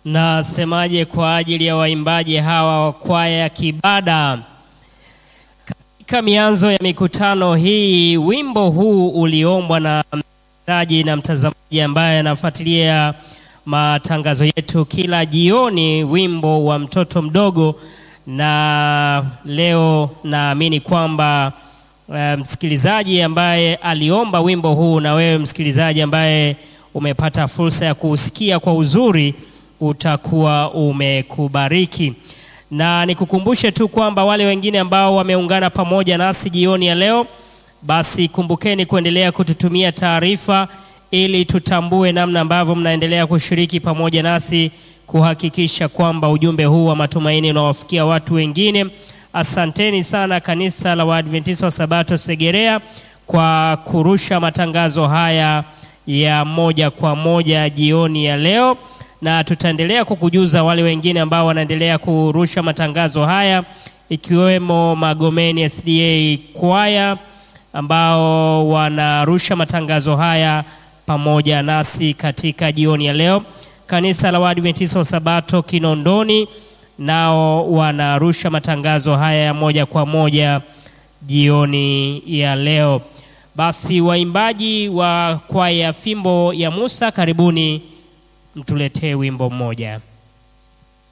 Nasemaje kwa ajili ya waimbaji hawa wa kwaya ya Kibada? Katika mianzo ya mikutano hii, wimbo huu uliombwa na msikilizaji na mtazamaji ambaye anafuatilia matangazo yetu kila jioni, wimbo wa mtoto mdogo, na leo naamini kwamba uh, msikilizaji ambaye aliomba wimbo huu na wewe msikilizaji ambaye umepata fursa ya kuusikia kwa uzuri utakuwa umekubariki. Na nikukumbushe tu kwamba wale wengine ambao wameungana pamoja nasi jioni ya leo, basi kumbukeni kuendelea kututumia taarifa ili tutambue namna ambavyo mnaendelea kushiriki pamoja nasi kuhakikisha kwamba ujumbe huu wa matumaini unawafikia watu wengine. Asanteni sana kanisa la Waadventista wa Sabato Segerea kwa kurusha matangazo haya ya moja kwa moja jioni ya leo, na tutaendelea kukujuza wale wengine ambao wanaendelea kurusha matangazo haya ikiwemo Magomeni SDA kwaya ambao wanarusha matangazo haya pamoja nasi katika jioni ya leo. Kanisa la Waadventista wa Sabato Kinondoni nao wanarusha matangazo haya ya moja kwa moja jioni ya leo. Basi waimbaji wa kwaya Fimbo ya Musa, karibuni mtuletee wimbo mmoja.